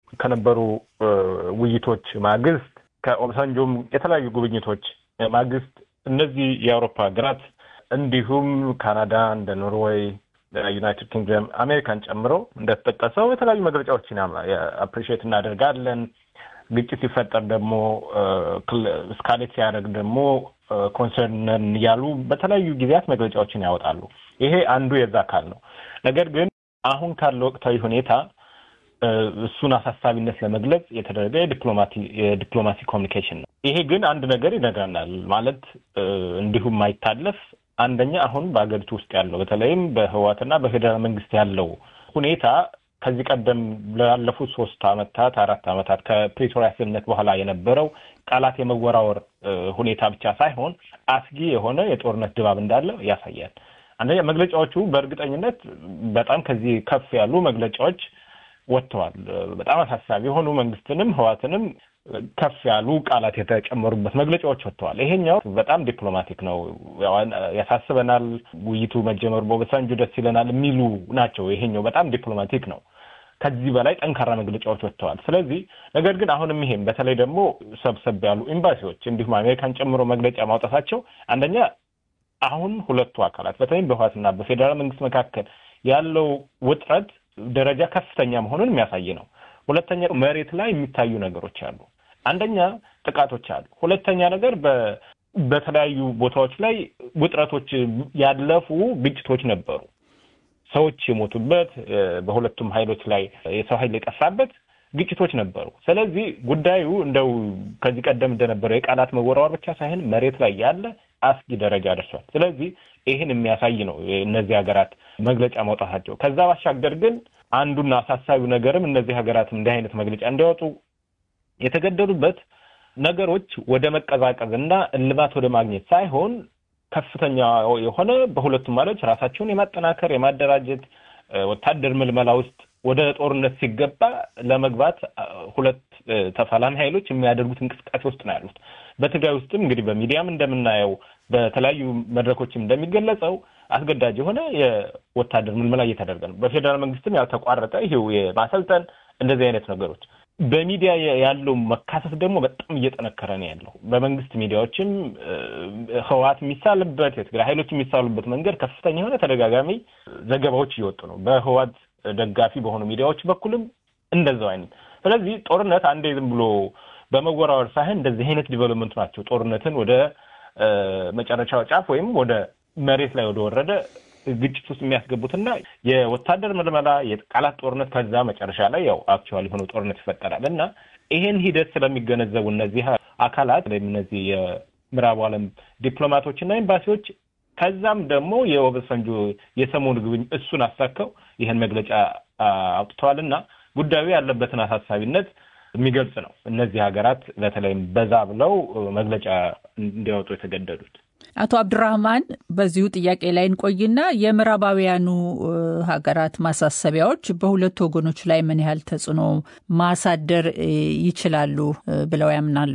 ከነበሩ ውይይቶች ማግስት ከኦባሳንጆም የተለያዩ ጉብኝቶች ማግስት እነዚህ የአውሮፓ ሀገራት እንዲሁም ካናዳ እንደ ኖርዌይ፣ ዩናይትድ ኪንግደም አሜሪካን ጨምሮ እንደተጠቀሰው የተለያዩ መግለጫዎችን አፕሪሺየት እናደርጋለን። ግጭት ሲፈጠር ደግሞ እስካሌት ሲያደርግ ደግሞ ኮንሰርንን እያሉ በተለያዩ ጊዜያት መግለጫዎችን ያወጣሉ። ይሄ አንዱ የዛ አካል ነው። ነገር ግን አሁን ካለ ወቅታዊ ሁኔታ እሱን አሳሳቢነት ለመግለጽ የተደረገ የዲፕሎማሲ ኮሚኒኬሽን ነው። ይሄ ግን አንድ ነገር ይነግረናል ማለት እንዲሁም ማይታለፍ አንደኛ አሁን በሀገሪቱ ውስጥ ያለው በተለይም በህወሓትና በፌዴራል መንግስት ያለው ሁኔታ ከዚህ ቀደም ላለፉት ሶስት አመታት አራት አመታት ከፕሪቶሪያ ስምምነት በኋላ የነበረው ቃላት የመወራወር ሁኔታ ብቻ ሳይሆን አስጊ የሆነ የጦርነት ድባብ እንዳለ ያሳያል። አንደኛ መግለጫዎቹ በእርግጠኝነት በጣም ከዚህ ከፍ ያሉ መግለጫዎች ወጥተዋል። በጣም አሳሳቢ የሆኑ መንግስትንም ህዋትንም ከፍ ያሉ ቃላት የተጨመሩበት መግለጫዎች ወጥተዋል። ይሄኛው በጣም ዲፕሎማቲክ ነው፣ ያሳስበናል፣ ውይይቱ መጀመሩ በኦባሳንጆ ደስ ይለናል የሚሉ ናቸው። ይሄኛው በጣም ዲፕሎማቲክ ነው። ከዚህ በላይ ጠንካራ መግለጫዎች ወጥተዋል። ስለዚህ ነገር ግን አሁንም ይሄም በተለይ ደግሞ ሰብሰብ ያሉ ኤምባሲዎች እንዲሁም አሜሪካን ጨምሮ መግለጫ ማውጣታቸው አንደኛ አሁን ሁለቱ አካላት በተለይም በህዋትና በፌዴራል መንግስት መካከል ያለው ውጥረት ደረጃ ከፍተኛ መሆኑን የሚያሳይ ነው። ሁለተኛ መሬት ላይ የሚታዩ ነገሮች አሉ። አንደኛ ጥቃቶች አሉ። ሁለተኛ ነገር በተለያዩ ቦታዎች ላይ ውጥረቶች ያለፉ ግጭቶች ነበሩ። ሰዎች የሞቱበት በሁለቱም ኃይሎች ላይ የሰው ኃይል የጠፋበት ግጭቶች ነበሩ። ስለዚህ ጉዳዩ እንደው ከዚህ ቀደም እንደነበረው የቃላት መወራወር ብቻ ሳይሆን መሬት ላይ ያለ አስጊ ደረጃ ደርሷል። ስለዚህ ይህን የሚያሳይ ነው እነዚህ ሀገራት መግለጫ ማውጣታቸው። ከዛ ባሻገር ግን አንዱና አሳሳቢው ነገርም እነዚህ ሀገራትም እንዲህ አይነት መግለጫ እንዲያወጡ የተገደዱበት ነገሮች ወደ መቀዛቀዝ እና እልባት ወደ ማግኘት ሳይሆን ከፍተኛ የሆነ በሁለቱም ማለች ራሳቸውን የማጠናከር የማደራጀት ወታደር ምልመላ ውስጥ ወደ ጦርነት ሲገባ ለመግባት ሁለት ተፋላሚ ኃይሎች የሚያደርጉት እንቅስቃሴ ውስጥ ነው ያሉት። በትግራይ ውስጥም እንግዲህ በሚዲያም እንደምናየው በተለያዩ መድረኮችም እንደሚገለጸው አስገዳጅ የሆነ የወታደር ምልመላ እየተደረገ ነው። በፌዴራል መንግስትም ያልተቋረጠ ይሄው የማሰልጠን እንደዚህ አይነት ነገሮች በሚዲያ ያለው መካሰስ ደግሞ በጣም እየጠነከረ ነው ያለው። በመንግስት ሚዲያዎችም ህወሓት የሚሳልበት የትግራይ ኃይሎች የሚሳሉበት መንገድ ከፍተኛ የሆነ ተደጋጋሚ ዘገባዎች እየወጡ ነው። በህወሓት ደጋፊ በሆኑ ሚዲያዎች በኩልም እንደዛው አይነት። ስለዚህ ጦርነት አንዴ ዝም ብሎ በመወራወር ሳይሆን እንደዚህ አይነት ዲቨሎፕመንት ናቸው ጦርነትን ወደ መጨረሻው ጫፍ ወይም ወደ መሬት ላይ ወደ ወረደ ግጭት ውስጥ የሚያስገቡትና የወታደር ምልመላ የቃላት ጦርነት ከዛ መጨረሻ ላይ ያው አክቹዋሊ የሆነ ጦርነት ይፈጠራል እና ይሄን ሂደት ስለሚገነዘቡ እነዚህ አካላት ወይም እነዚህ የምዕራቡ ዓለም ዲፕሎማቶችና ኤምባሲዎች ከዛም ደግሞ የኦባሳንጆ የሰሞኑ ጉብኝ እሱን አሳከው ይህን መግለጫ አውጥተዋል እና ጉዳዩ ያለበትን አሳሳቢነት የሚገልጽ ነው። እነዚህ ሀገራት በተለይም በዛ ብለው መግለጫ እንዲያወጡ የተገደዱት። አቶ አብዱራህማን በዚሁ ጥያቄ ላይ እንቆይና የምዕራባውያኑ ሀገራት ማሳሰቢያዎች በሁለቱ ወገኖች ላይ ምን ያህል ተጽዕኖ ማሳደር ይችላሉ ብለው ያምናሉ?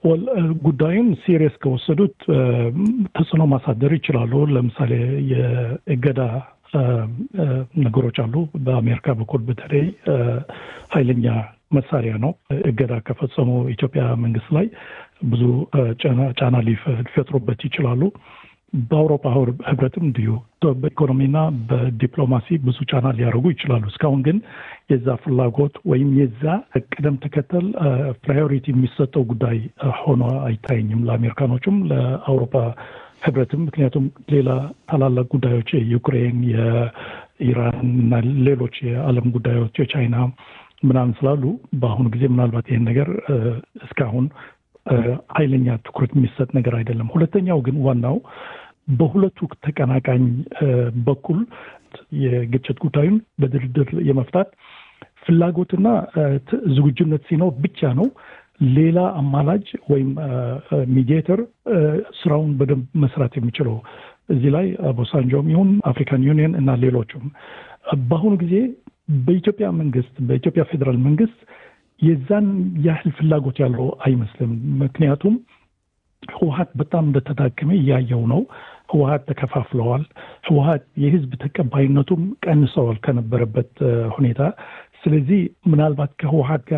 ጉዳዩን ሲሪየስ ከወሰዱት ተጽዕኖ ማሳደር ይችላሉ። ለምሳሌ የእገዳ ነገሮች አሉ። በአሜሪካ በኩል በተለይ ኃይለኛ መሳሪያ ነው። እገዳ ከፈጸሙ ኢትዮጵያ መንግስት ላይ ብዙ ጫና ሊፈጥሩበት ይችላሉ። በአውሮፓ ህብረትም እንዲሁ በኢኮኖሚና በዲፕሎማሲ ብዙ ጫና ሊያደርጉ ይችላሉ። እስካሁን ግን የዛ ፍላጎት ወይም የዛ ቅደም ተከተል ፕራዮሪቲ የሚሰጠው ጉዳይ ሆኖ አይታየኝም ለአሜሪካኖቹም ለአውሮፓ ህብረትም። ምክንያቱም ሌላ ታላላቅ ጉዳዮች የዩክሬን፣ የኢራን እና ሌሎች የዓለም ጉዳዮች የቻይና ምናምን ስላሉ በአሁኑ ጊዜ ምናልባት ይህን ነገር እስካሁን ኃይለኛ ትኩረት የሚሰጥ ነገር አይደለም። ሁለተኛው ግን ዋናው በሁለቱ ተቀናቃኝ በኩል የግጭት ጉዳዩን በድርድር የመፍታት ፍላጎትና ዝግጁነት ሲኖር ብቻ ነው ሌላ አማላጅ ወይም ሚዲየተር ስራውን በደንብ መስራት የሚችለው። እዚህ ላይ ኦባሳንጆም ይሁን አፍሪካን ዩኒየን እና ሌሎቹም በአሁኑ ጊዜ በኢትዮጵያ መንግስት በኢትዮጵያ ፌዴራል መንግስት የዛን ያህል ፍላጎት ያለው አይመስልም። ምክንያቱም ህወሀት በጣም እንደተዳከመ እያየው ነው። ህወሀት ተከፋፍለዋል። ህወሀት የህዝብ ተቀባይነቱም ቀንሰዋል ከነበረበት ሁኔታ። ስለዚህ ምናልባት ከህወሀት ጋር